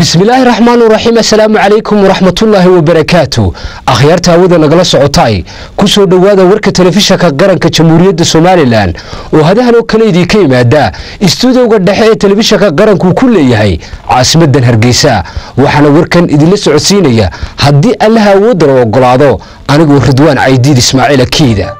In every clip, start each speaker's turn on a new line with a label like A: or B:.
A: bismillaahi raxmaani raxiim assalaamu calaykum waraxmatullaahi wabarakaatu akhyaarta hawada nagala socotay ku soo dhowaada warka telefishanka qaranka jamhuuriyadda somalilan oo hadahan oo kale idinka yimaada istuudiyowga dhexe ee telefishanka qaranku ku leeyahay caasimadan hargeysa waxaana warkan idinla socodsiinaya haddii allaha awoodana ogolaado anigoo ridwaan caydiid ismaaciil akiida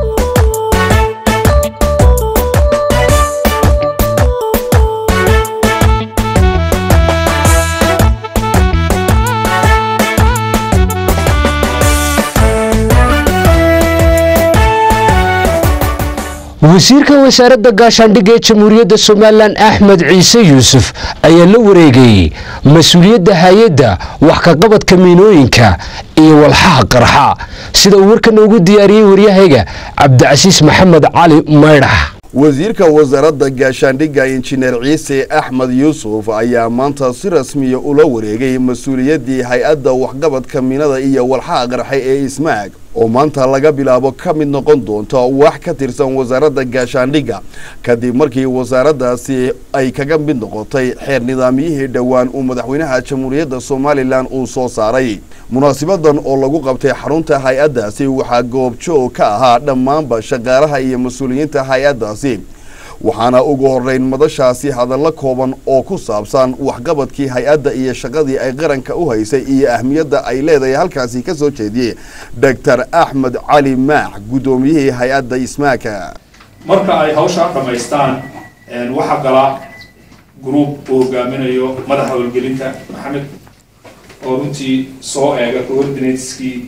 A: wasiirka wasaaradda gaashaandhigga ee jamhuuriyadda somalilan axmed ciise yuusuf ayaa la wareegayey mas-uuliyadda hay-adda wax ka qabadka miinooyinka iyo walxaha qarxa sida uu warka noogu diyaariyey waryahayga cabdicasiis maxamed cali maydhax
B: wasiirka wasaaradda gaashaandhigga injineer ciise axmed yuusuf ayaa maanta si rasmiya ula wareegay mas-uuliyaddii hay-adda waxqabadka miinada iyo walxaha qarxe ee ismaag oo maanta laga bilaabo ka mid noqon doonta wax ka tirsan wasaaradda gaashaandhigga kadib markii wasaaraddaasi ay kaga mid noqotay xeer nidaamyihii dhowaan uu madaxweynaha jamhuuriyadda somalilan uu soo saaray munaasibadan oo lagu qabtay xarunta hay-addaasi waxaa goobjoog ka ahaa dhammaanba shaqaalaha iyo mas-uuliyiinta hay-addaasi waxaana ugu horeyn madashaasi hadallo kooban oo ku saabsan waxqabadkii hay-adda iyo shaqadii ay qaranka u haysay iyo ahmiyadda ay leedahay halkaasi ka soo jeediyey doctor axmed cali maax guddoomiyihii hay-adda ismaaka
C: marka ay hawshaa dhammaystaan waxaa gala gruub uu hogaaminayo madaxa howlgelinta maxamed oo runtii soo eega coordinateskii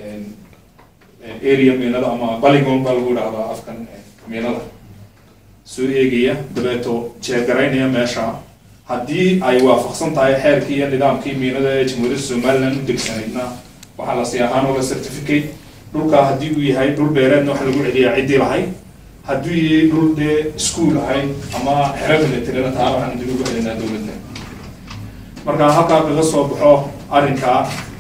C: area miinada ama baligon baa lagu idhahdaa afkan miinada soo eegaya dabeeto jeegaraynaya meesha haddii ay waafaqsan tahay xeerkii iyo nidaamkii miinada ee jamhuuriyadda somalilan u degsanaydna waxaa la sii ahaan oo la certificate dhulkaa haddii uu yahay dhul beereedna waxa lagu celiyaa ciddii lahayd hadduu yahay dhul dee iskuol ahayd ama xero milatarina taa waxaan dib ugu celinaa dowladda marka halkaa kaga soo baxo arrinkaa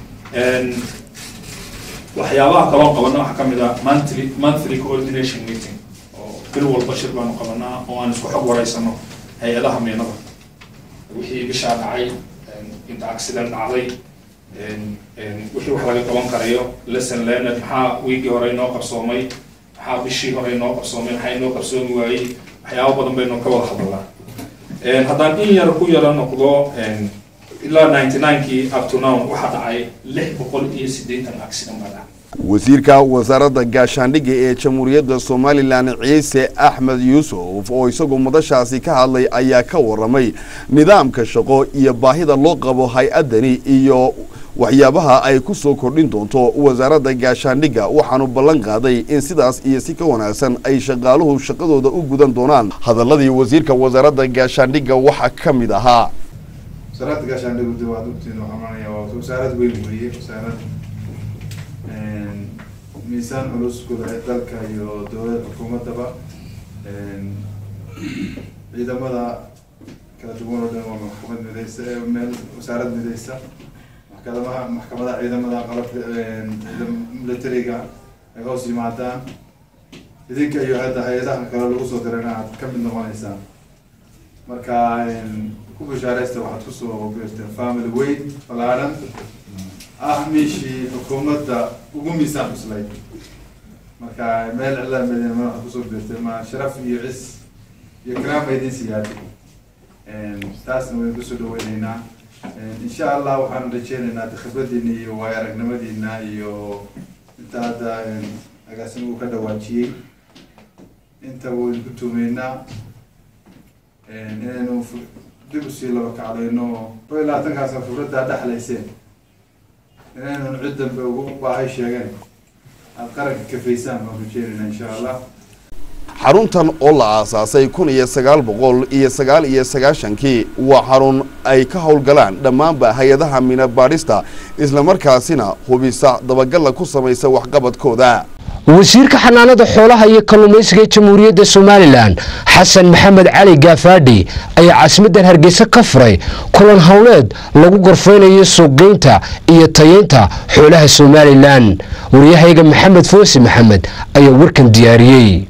C: waxyaabaha kaloo qabana waxaa ka mid a monthly monthly coordination meeting bil walba shir baanu qabanaa oo aan isku xog waraysano hay-adaha miinada wixii bishaa dhacay inta accident dhacday wixii wax laga qaban karayo lesson learned maxaa wiigii hore inoo qabsoomay maxaa bishii hore inoo qabsoomay maxaa inoo qabsoomi waayey waxyaabo badan baynu ka wada hadalnaa haddaan in yar ku yara noqdo ilaa ninety ninekii up to now waxaa dhacay lix boqol iyo siddeetan accident baa dhacay
B: wasiirka wasaaradda gaashaandhigga ee jamhuuriyadda somalilan ciise axmed yuusuf oo isagu madashaasi ka hadlay ayaa ka waramay nidaamka shaqo iyo baahida loo qabo hay-addani iyo waxyaabaha ay ku soo kordhin doonto wasaaradda gaashaandhigga waxaanu ballan qaaday in sidaas iyo si ka wanaagsan ay shaqaaluhu shaqadooda u gudan doonaan hadaladii wasiirka wasaaradda gaashaandhigga waxaa ka mid ahaa
D: miisaan culus gudahay dalka iyo dowlada xukuumaddaba ciidamada kala duwan oo dhan waa maxkamad midaysa meel wasaarad midaysa maxkamadaha maxkamadaha ciidamada qalabka militariga ay hoos yimaadaan idinka iyo hadda hay-adaha kale lagu soo dirayna aad ka mid noqoneysaan marka ku bishaareysta waxaad kusoo geerteen family weyn ballaaran ah meeshii xukuumadda ugu miisaan cuslay marka meel cilaa medina madaxa kusoo beertay ma sharaf iyo cis iyo karaama idin siyaadi taasna waynu kusoo dhaweyneynaa insha allah waxaanu rajeyneynaa khibradiina iyo waayo aragnimadiina iyo inta hadda agaasin uu ka dhawaajiyey inta waynu ku tuumeynaa inaynu dib usii laba kacdayno ko iyo labaatankaasa khibraddaa dhexlayseen inaynan cid dambe ugu baahay sheegeen aada qaranka kafaysaan baan rajeynayna insha allah
B: xaruntan oo la aasaasay kun iyo sagaal boqol iyo sagaal iyo sagaashankii waa xarun ay ka howlgalaan dhammaanba hay-adaha mina baadhista islamarkaasina hubisa dabagalla ku samaysa waxqabadkooda
A: wasiirka xanaanada xoolaha iyo kalluumaysiga ee jamhuuriyadda somalilan xasan maxamed cali gaafaadhi ayaa caasimadan hargeysa ka furay kulan howleed lagu gorfeynayo suuqgeynta iyo tayeynta xoolaha somalilan waryahayga maxamed foosi maxamed ayaa warkan diyaariyey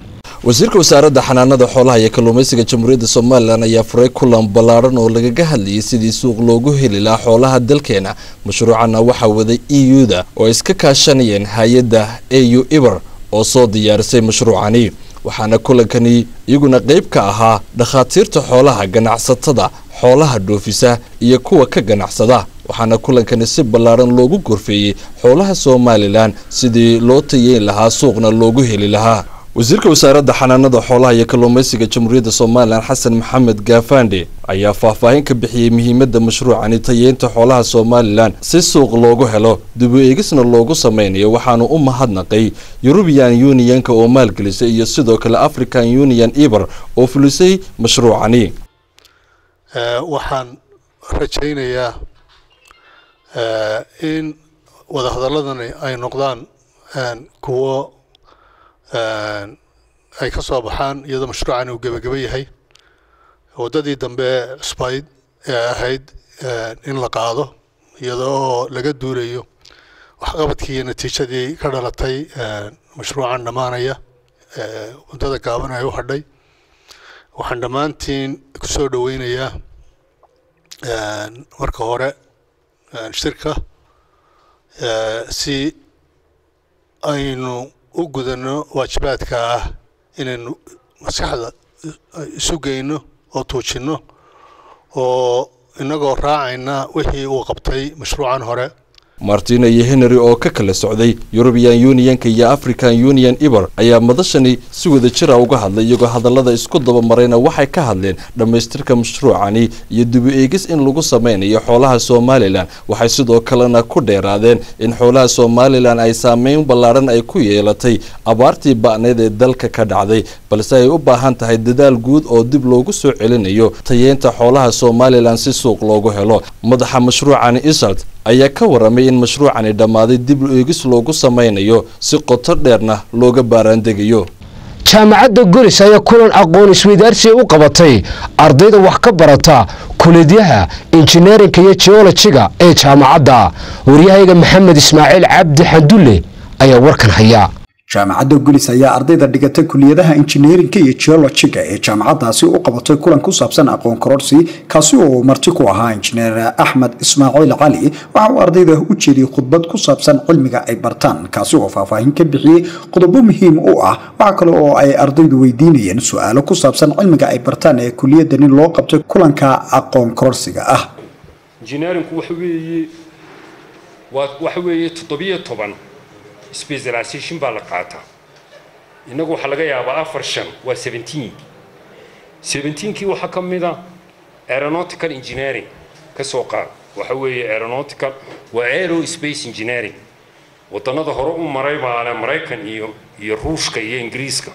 E: wasiirka wasaaradda xanaanada xoolaha iyo kalluumeysiga jamhuuriyadda somalilan ayaa furay kulan ballaadhan oo lagaga hadlayay sidii suuq loogu heli lahaa xoolaha dalkeena mashruucana waxaa waday e u-da oo iska kaashanayeen hay-adda a u iber oo soo diyaarisay mashruucani waxaana kulankani iyaguna qayb ka ahaa dhakhaatiirta xoolaha ganacsatada xoolaha dhoofisa iyo kuwa ka ganacsada waxaana kulankani si ballaadhan loogu gorfeeyey xoolaha somalilan sidii loo tayeyn lahaa suuqna loogu heli lahaa wasiirka wasaaradda xanaanada xoolaha iyo kalluumeysiga jamhuuriyadda somalilan xasan maxamed gaafande ayaa faahfaahin ka bixiyey muhiimadda mashruucani tayeynta xoolaha somalilan si suuq loogu helo dib u eegisna loogu sameynayo waxaanu u mahadnaqay yurubiyan unionka oo maalgelisay iyo sidoo kale african union eber oo fulisay mashruucani
F: waxaan rajaynayaa in wadahadaladani ay noqdaan kuwo ay ka soo baxaan iyadoo mashruucani uu gebageba yahay waddadii dambe cusbayd ee ahayd in la qaado iyadoo laga duulayo waxqabadkii iyo natiijadii ka dhalatay mashruucan dhammaanaya waddada gaaban ay u hadhay waxaan dhammaantiin ku soo dhoweynayaa marka hore shirka si aynu u gudano waajibaadka ah inaynu maskaxda isu geyno oo tuujinno oo innagoo raacayna wixii uu qabtay mashruucan hore
E: martina iyo henry oo ka kala socday yurubiyan unionka iyo african union eber ayaa madashani si wada jira uga hadlay iyagoo hadallada isku dabamarayna waxay ka hadleen dhammaystirka mashruucani iyo dibu eegis in lagu sameynayo xoolaha somalilan waxay sidoo kalena ku dheeraadeen in xoolaha somalilan ay saameyn ballaadhan ay ku yeelatay abaartii ba'need ee dalka ka dhacday balse ay u baahan tahay dadaal guud oo dib loogu soo celinayo tayeynta xoolaha somalilan si suuq loogu helo madaxa mashruucani isalt ayaa ka waramay in mashruucani dhammaaday dib eegis loogu sameynayo si qoto dheerna looga baaraandegayo
A: jaamacadda golis ayaa kulan aqoon isweydaarsiga u qabatay ardayda wax ka barata kuleedyaha injineerinka iyo geolojiga ee jaamacadda waryahayga maxamed ismaaciil cabdi xandulle ayaa warkan haya
G: jaamacadda gulis ayaa ardayda dhigata kuliyadaha injineerinka iyo geolojiga ee jaamacaddaasi u qabatay kulan ku saabsan aqoon kororsi kaasi oo uu marti ku ahaa injineer axmed ismaaciil cali waxa uu ardayda u jeediyey khudbad ku saabsan cilmiga ay bartaan kaasi oo faahfaahin ka bixiyey qodobo muhiim u ah waxa kale oo ay ardaydu weydiinayeen su-aalo ku saabsan cilmiga ay bartaan ee kuliyadani loo qabtay kulanka aqoon kororsiga ah
H: injineerinku waxa weeye waxa weeye toddobiyo toban specialization baa la qaataa innagu waxaa laga yaabaa afar shan waa seventeen seventeenkii waxaa ka mid a aeronautical engineering ka soo qaad waxa weeye aeronautical waa aerospace engineering waddannada hore u maray baa le maraykan iyo iyo ruushka iyo ingiriiska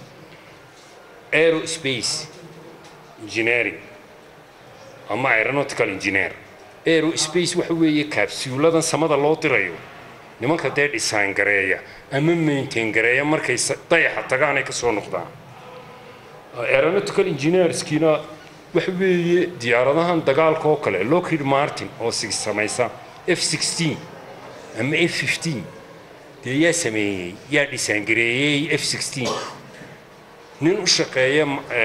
H: aerospace engineering ama aeronautical engineer aerospace waxa weeye kaabsuuladan samada loo dirayo nimanka dee dhisaan gareeya ama maintain gareeya markay dayaxa tagaan ay ka soo noqdaan aeronautical engineerskiina waxa weeye diyaaradahan dagaalka oo kale lockheed martin oo samaysa f sixteen ama f fifteen dee yaa sameeyey yaa dhisaan gareeyey f sixteen nin u shaqeeya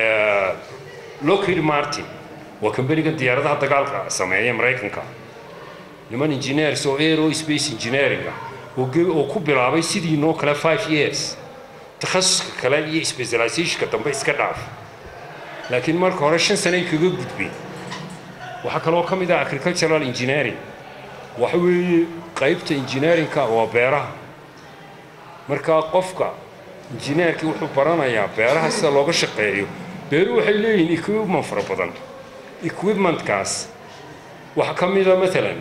H: lockheed martin waa kambanigan diyaaradaha dagaalka sameeya maraykanka niman engineers oo aerospace engineering ah oo ku bilaabay sidii noo kale five years takhasuska kale iyo specializationka dambe iska dhaaf laakiin marka hore shan sane ay kaga gudbeen waxaa kaloo ka mid ah agricultural engineering waxa weeye qaybta engineeringka waa beeraha marka qofka injineerkii wuxuu baranayaa beeraha sida looga shaqeeyo beeruhu waxay leeyihiin equipment fara badan equipmentkaas waxaa ka mid a maalan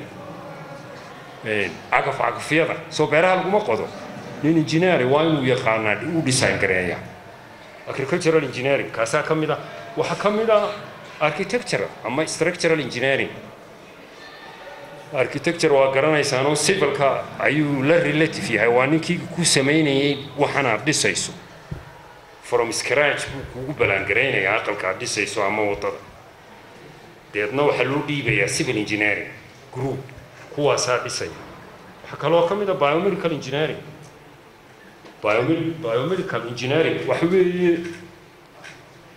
H: cagaf cagafyada soo beeraha laguma qodo nin engineer waa inuu yaqaanaa uu design gareeya agricultural engineering kaasaa ka mid ah waxaa ka mid ah architectural ama structural engineering architecture waa garanaysaanoo civilka ayuu la relative yahay waa ninkii ku samaynayay waxan aad dhisayso from scratch buu kugu balaangaraynayaa aqalka aad dhisayso ama waddada deedna waxaa loo dhiibayaa civil engineering group kuwaasaa dhisaya waxaa kaloo ka mid a biomedical engineering biomedical engineering waxa weeye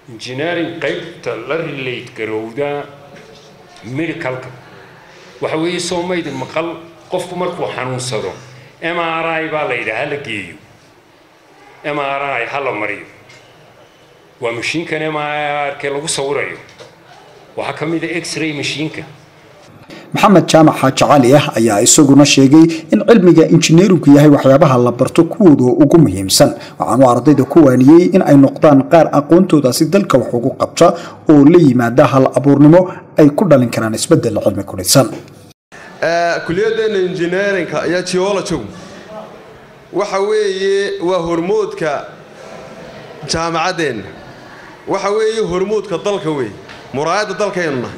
H: engineering qaybta la relate garowda medicalka waxa weeye soo maydin maqal qofku markuu xanuunsado m r i baa la yidhaha la geeyo m r i ha la mariyo waa mashiinkan m r ke lagu sawirayo waxaa ka mid a x-ray mashiinka
G: maxamed jaamac xaaji cali ah ayaa isaguna sheegay in cilmiga injineerinku yahay waxyaabaha la barto kuwooda ugu muhiimsan waxaanu ardayda ku waaniyey in ay noqdaan qaar aqoontoodaasi dalka wax ugu qabta oo la yimaada hal abuurnimo ay ku dhalin karaan isbedel cilmi ku dhisan
I: kuliyaddeena injineerinka iyo geologigu waxa weeye waa hormoodka jaamacaddeenna waxa weeye hormoodka dalka wey muraayadda dalkaynu nahay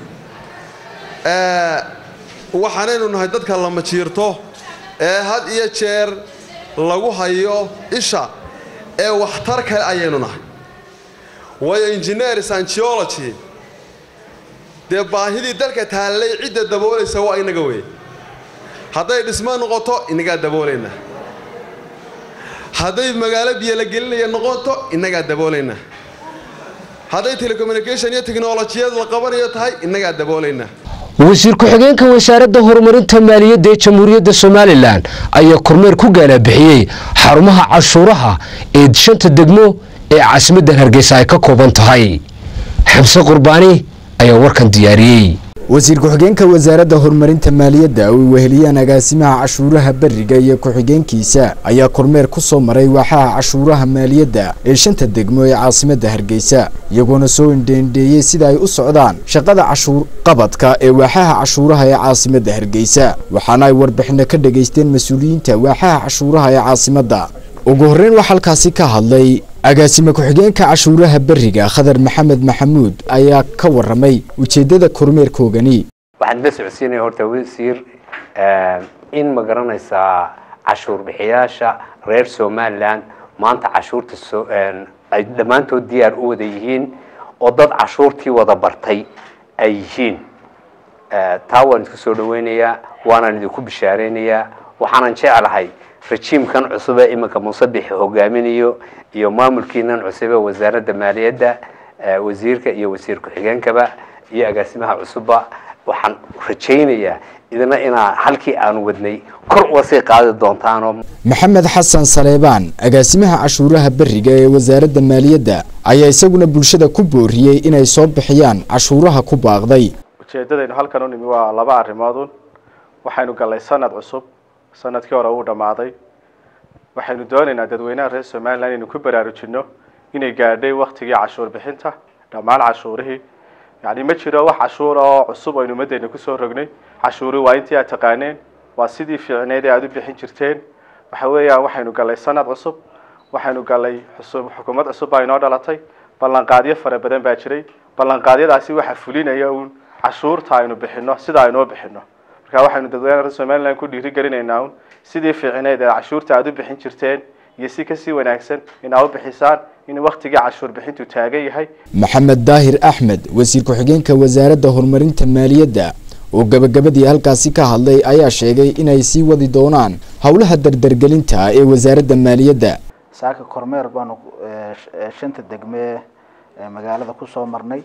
I: waxaanaynu nahay dadka lama jiirto ee had iyo jeer lagu hayo isha ee waxtar kale ayaynu nahay waayo engineers and geology dee baahidii dalka taallay cidda daboolaysa waa inaga wey hadday dhismo noqoto inagaa daboolaynaa hadday magaalo biyo la gelinaya noqoto inagaa daboolaynaa hadday telecommunication iyo technolojiyad la qabanayo tahay inagaa daboolaynaa
A: wasiir ku-xigeenka wasaaradda horumarinta maaliyadda ee jamhuuriyadda somalilan ayaa kormeer ku gaalabixiyey xarumaha cashuuraha ee shanta degmo ee caasimaddan hargeysa ay ka kooban tahay xamse qurbaani ayaa warkan diyaariyey
J: wasiir ku-xigeenka wasaaradda horumarinta maaliyadda oo ay weheliyaan agaasimaha cashuuraha beriga iyo ku-xigeenkiisa ayaa kormeer ku soo maray waaxaha cashuuraha maaliyadda ee shanta degmo ee caasimadda hargeysa iyagoona soo indheendheeyey sida ay u socdaan shaqada cashuur qabadka ee waaxaha cashuuraha ee caasimadda hargeysa waxaana ay warbixino ka dhegaysteen mas-uuliyiinta waaxaha cashuuraha ee caasimadda ugu horreyn waxaa halkaasi ka hadlay agaasime ku-xigeenka cashuuraha beriga khadar maxamed maxamuud ayaa ka waramay ujeedada kormeerkoogani
K: waxaan la socodsiinaya horta wasiir in ma garanaysaa cashuur bixiyaasha reer somalilan maanta cashuurta ay dhammaantood diyaar u wada yihiin oo dad cashuurtii wada bartay ay yihiin taa waan isku soo dhaweynayaa waanaan idinku bishaareynayaa waxaanan jeclahay rajiimkan cusub ee iminka musabixi hogaaminayo iyo maamulkiinan cusub ee wasaaradda maaliyadda wasiirka iyo wasiir ku-xigeenkaba iyo agaasimaha cusubba waxaan rajaynayaa idina inaa halkii aan wadnay kor uga sii qaadi doontaanoo
J: maxamed xasan saleebaan agaasimaha cashuuraha beriga ee wasaaradda maaliyadda ayaa isaguna bulshada ku booriyey inay soo bixiyaan cashuuraha ku baaqday
L: ujeedadaynu halkan u nimi waa laba arrimoodun waxaynu gallay sanad cusub sanadkii hore wuu dhammaaday waxaynu doonaynaa dadweynaha reer somalilan inaynu ku baraarujinno inay gaadhay waktigii cashuur bixinta dhammaan cashuurihii yacni ma jiro wax cashuur oo cusub aynu ummaddeena kusoo rognay cashuuri waa intii aad taqaaneen waa sidii fiicneed ee aada u bixin jirteen waxa weeyaan waxaynu gallay sanad cusub waxaynu gallay xusub xukuumad cusub baa inoo dhalatay ballanqaadyo fara badan baa jiray ballanqaadyadaasi waxa fulinaya uun cashuurta aynu bixinno sida aynoo bixinno marka waxaynu dadweynaha reer somalilan ku dhiirigelinaynaa un sidii fiicneed ee cashuurta aada u bixin jirteen iyo si kasii wanaagsan in aa u bixisaan in waktigii cashuur bixintu taagan yahay
J: maxamed daahir axmed wasiir ku-xigeenka wasaaradda horumarinta maaliyadda oo gabagabadii halkaasi ka hadlay ayaa sheegay inay sii wadi doonaan howlaha dardargelinta ee wasaaradda maaliyadda
M: saaka kormeer baanu shanta degme ee magaalada kusoo marnay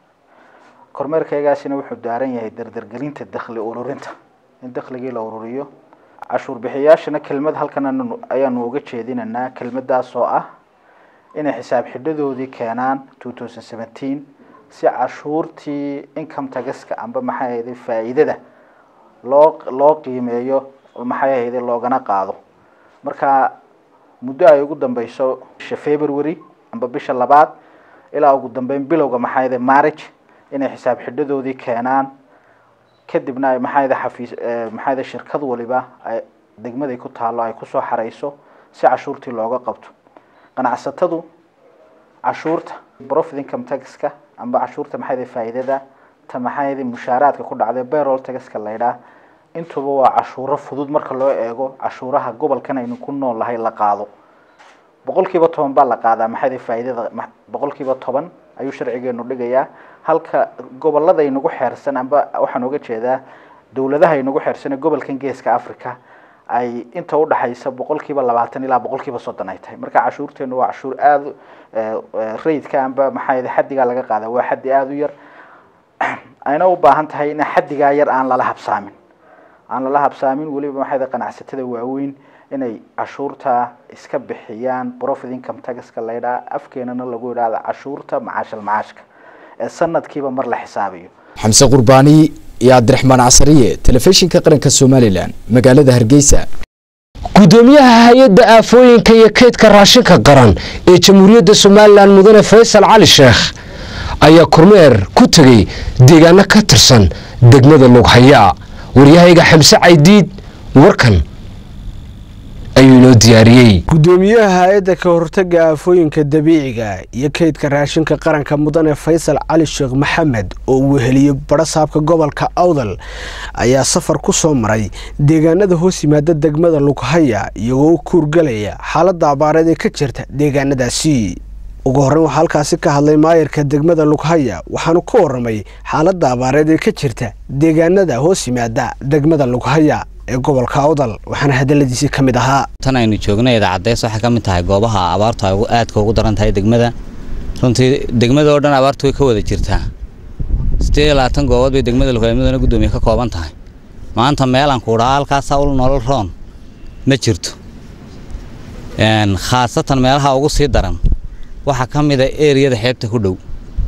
M: kormeerkaygaasina wuxuu daaran yahay dardargelinta dakhli ururinta in dakhligii la ururiyo cashuur bixiyaashana kelmad halkan ayaanu uga jeedinaynaa kelmadaas oo ah inay xisaab xidhadoodii keenaan two thousand seventeen si cashuurtii income tagaska amba maxay ahayday faa'iidada loo loo qiimeeyo maxay ahayday loogana qaado marka muddo ay ugu dambeyso bisha february amba bisha labaad ilaa ugu dambeyn bilowga maxay ahayday marriage inay xisaab xidhadoodii keenaan kadibna ay maxayda xafiis maxayda shirkad waliba ay degmaday ku taalo ay kusoo xareyso si cashuurtii looga qabto ganacsatadu cashuurta profit income taxka amba cashuurta maxayda faa'iidada ta maxayda mushaaraadka ku dhacday payroll taxka la yidhaah intuba waa cashuuro fudud marka loo eego cashuuraha gobolkan aynu ku nool lahay la qaado boqolkiiba toban baa la qaadaa maxayda faa'iidada boqolkiiba toban ayuu sharcigeenu dhigayaa halka gobolada inagu xeersan amba waxaan uga jeedaa dowladaha inagu xeersan ee gobolkan geeska africa ay inta udhaxaysa boqolkiiba labaatan ilaa boqolkiiba soddon ay tahay marka cashuurteenu waa cashuur aada rayidka amba maxaa xaddigaa laga qaada waa xaddi aada u yar ayna u baahan tahay in xaddigaa yar aan lala habsaamin aan lala habsaamin weliba maxaa qanacsatada waaweyn inay cashuurta iska bixiyaan profit income taxka la yidhaha afkeenana lagu yidhahda cashuurta macaashal macaashka ee sanadkiiba mar la xisaabiyo
J: xamse qurbaani iyo cabdiraxmaan casariye telefishinka qaranka somalilan magaalada hargeysa
A: gudoomiyaha hay-adda aafooyinka iyo kaydka raashinka qaran ee jamhuuriyadda somalilan mudane faysal cali sheekh ayaa kormeer ku tegey deegaano ka tirsan degmada lughaya waryahayga xamse caydiid warkan ayuu inoo diyaariyey
N: gudoomiyaha hay-adda ka hortaga aafooyinka dabiiciga iyo kaydka raashinka qaranka mudane faysal cali sheekh maxamed oo uu heliyey barasaabka gobolka awdal ayaa safar ku soo maray deegaanada hoos yimaada degmada lughaya iyagoo u kuurgalaya xaaladda abaareed ee ka jirta deegaanadaasi ugu horreyn waxaa halkaasi ka hadlay maayarka degmada lughaya waxaanu ka waramay xaaladda abaareed ee ka jirta deegaanada hoos yimaada degmada lughaya ee gobolka awdal waxaana hadaladiisii ka mid ahaa
O: tan aynu joogna idaacaddeys waxay ka mid tahay goobaha abaartu ay aadka ugu daran tahay degmada runtii degmada oo dhan abaartu way ka wada jirtaa siddeed iyo labaatan goobood bay degmada lughaymaduna guddoomiye ka kooban tahay maanta meelaan kuudhaa halkaasaa ul nolol roon ma jirto khaasatan meelaha ugu sii daran waxaa ka mid a eriyada xeebta ku dhow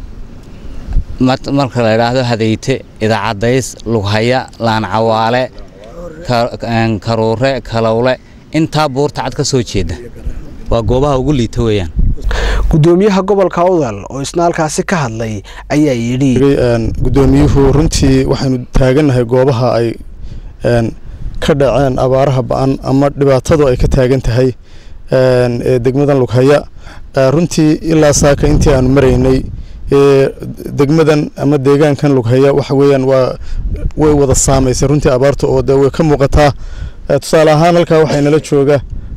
O: marka la idhaahdo hadayte idaacaddays lughaya laancawaale karuure kalowle intaa buurta cad ka soo jeeda waa goobaha ugu liita weeyaan
N: gudoomiyaha gobolka awdal oo isna halkaasi ka hadlay ayaa yidhi
P: gudoomiyuhu runtii waxaynu taagannahay goobaha ay ka dhaceen abaaraha ba-an ama dhibaatadu ay ka taagan tahay ee degmadan lughaya runtii ilaa saaka intii aanu maraynay degmadan ama deegaankan lughaya waxa weeyaan waa way wada saamaysay runtii abaarta oo de way ka muuqataa tusaale ahaan halkaa waxaa inala jooga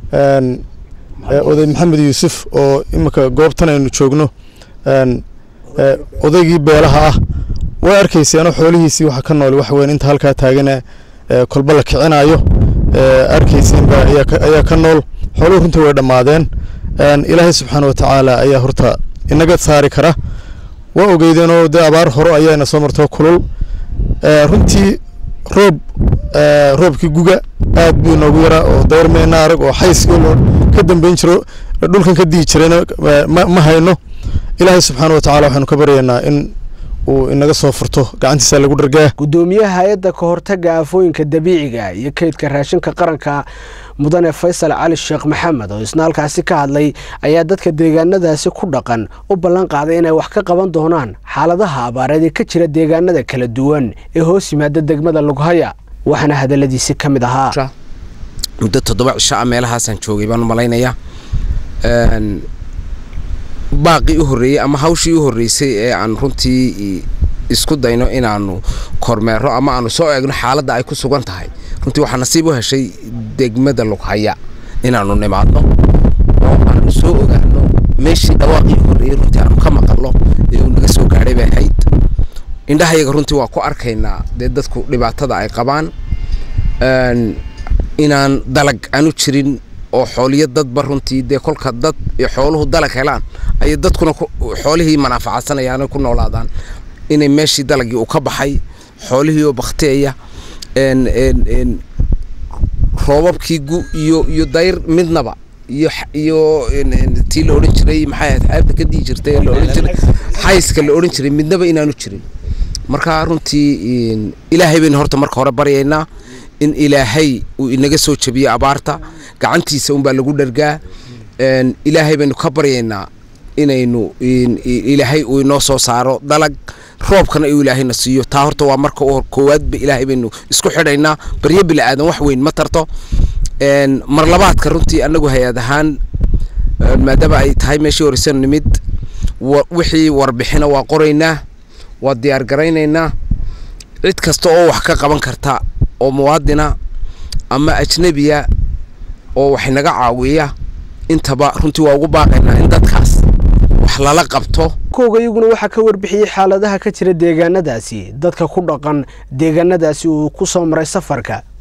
P: oday maxamed yuusuf oo iminka goobtan aynu joogno odaygii beelaha ah way arkayseenoo xoolihiisii waxa ka nool waxa weyan inta halkaa taagana kolba la kicinayo arkayseenba ayaa ka nool xooluhu runtii way dhammaadeen ilaahay subxaana watacaala ayaa horta inaga saari kara waa ogeydeenoo dee abaar horo ayaana soo martoo kulul runtii roob roobkii guga aad buu inoogu yaraa oo dayrmeena arag oo xayskii loo ka dambeyn jiro dhulkan ka dii jirayna ma hayno ilaahay subxaana watacaala waxaanu ka baryaynaa in uu inaga soo furto gacantiisa lagu dhargaa
N: gudoomiyaha hay-adda ka hortaga aafooyinka dabiiciga iyo kaydka raashinka qaranka mudane faysal cali sheekh maxamed oo isna halkaasi ka hadlay ayaa dadka deegaanadaasi ku dhaqan u ballan qaaday inay wax ka qaban doonaan xaaladaha abaareed ee ka jira deegaanada kala duwan ee hoos yimaada degmada lughaya waxaana hadaladiisi ka mid ahaa
Q: muddo toddoba cisho ah meelahaasaan joogay baan u malaynayaa baaqii u horreeyey ama hawshii u horreysay ee aan runtii isku dayno inaanu kormeero ama aanu soo eegno xaaladda ay ku sugan tahay runtii waxaa nasiib u heshay degmada lughaya inaanu nimaadno oo aanu soo ogaano meeshii dhawaaqii u horreeyey runtii aanu ka maqalno ee uu naga soo gaadhay bay ahayd indhahayaga runtii waa ku arkaynaa dee dadku dhibaatada ay qabaan inaan dalag aanu jirin oo xooliyo dadba runtii dee kolka dad iyo xooluhu dalag helaan ayay dadkuna xoolihii manaafacadsanayaano ku noolaadaan inay meeshii dalagii uu ka baxay xoolihii oo bakteeya roobabkii gu iyo iyo dayr midnaba iyo iyo tii la odhan jiray maxay ahayd xeebta ka dii jirtay la odhan jiray xayska la odhan jiray midnaba inaanu jirin marka runtii ilaahay baynu horta marka hore baryaynaa in ilaahay uu inaga soo jabiyo abaarta gacantiisa unbaa lagu dhargaa ilaahay baynu ka baryaynaa inaynu ilaahay uu inoo soo saaro dalag roobkana uu ilaahayna siiyo taa horta waa marka koowaadba ilaahay baynu isku xidhaynaa baryo bili aadan wax weyn ma tarto mar labaadka runtii annagu hay-ad ahaan maadaama ay tahay meeshii horeysanu nimid wixii warbixina waa qoraynaa waa diyaar garaynaynaa cid kasta oo wax ka qaban karta oo muwaadina ama ajnebiya oo wax naga caawiya intaba runtii waa ugu baaqaynaa in dadkaas wax lala qabto
N: kooga iyaguna waxaa ka warbixiyey xaaladaha ka jira deegaanadaasi dadka ku dhaqan deegaanadaasi uu ku soo maray safarka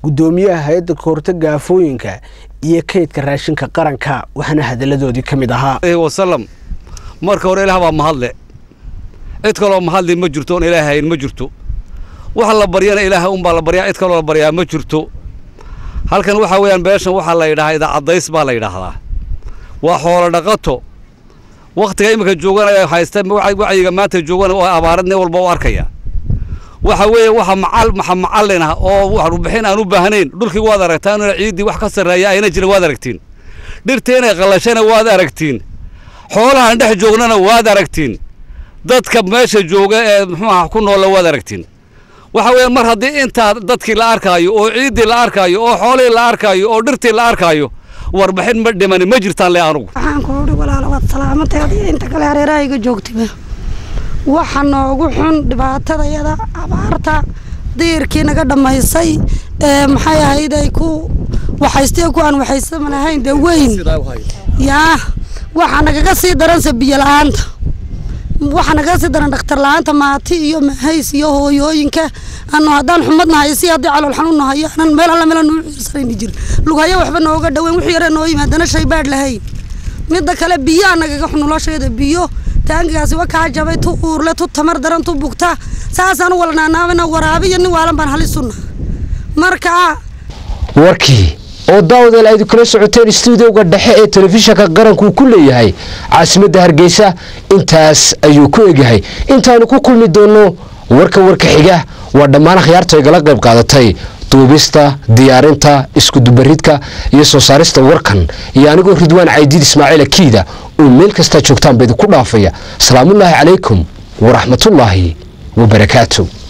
N: gudoomiyaha hay-adda kahortaga aafooyinka iyo kaydka raashinka qaranka waxaana hadaladoodii ka mid ahaa
R: wasalam marka hore ilaah baa mahadle cid kaloo mahadli ma jirto oon ilaah hayn ma jirto waxa la baryana ilaaha unbaa la baryaa cid kaloo la baryaa ma jirto halkan waxaa weeyaan beeshan waxaa la yidhahaa idaacaddays baa la yidhaahdaa waa xoolo dhaqato wakhtiga iminka joogana ay haysta wacyiga maanta joogana oo abaarad nin walba u arkaya waxa weeye waxa macal maxa macallin ah oo warbixin aan u baahnayn dhulkii waad aragtaan inay ciiddii wax ka sarreeya ayna jirin waad aragtiin dhirtii inay qallashana waad aragtiin xoolahan dhex joognana waad aragtiin dadka meesha jooga ee muxuu aha ku noolla waad aragtiin waxa weeye mar haddii intaa dadkii la arkaayo oo ciiddii la arkaayo oo xoolihii la arkaayo oo dhirtii la arkaayo warbixin ma dhimani ma jirtaan le anugu
S: waxaan ku udhi walaala waad salaamanteed iyo inta kale hareerahayga joogtiba waxa noogu xun dhibaatadayada abaarta diirkii naga dhammaysay ee maxay ahayd ay ku waxaystee ku aan waxaysaman ahayn dee weyn yaa waxa nagaga sii daranse biyo la-aanta waxa nagaga sii daran dhakhtar la-aanta maati iyo mahays iyo hooyooyinka anu haddaan xumad nahay si haddii calool xanuun nahayo anan meel alla meel nuu ciirsanayn jirin lugayo waxba nooga dhaweyn wixii yare noo yimaadana shay baadh lahayn midda kale biyaa nagaga xun nolosheeda biyo taangigaasi wa kaa jabay tu uurle tu tamar daran tu bugta saasaan u walnaanaabana waraabiyo nin waalan baan halisuna marka
A: warkii oo daawadeel aydu kala socoteen stuudioga dhexe ee telefishinka qaranku ku leeyahay caasimadda hargeysa intaas ayuu ku egyahay intaanu ku kulmi doonno warka warka xiga waa dhammaan akhyaarta igala qayb qaadatay duubista diyaarinta iskudubaridka iyo soo saarista warkan iyo anigoo ridwaan caydiid ismaaciil akiida oo meel kastaa joogtaan ba idinku dhaafaya asalaamullaahi calaykum waraxmatullaahi wabarakaatu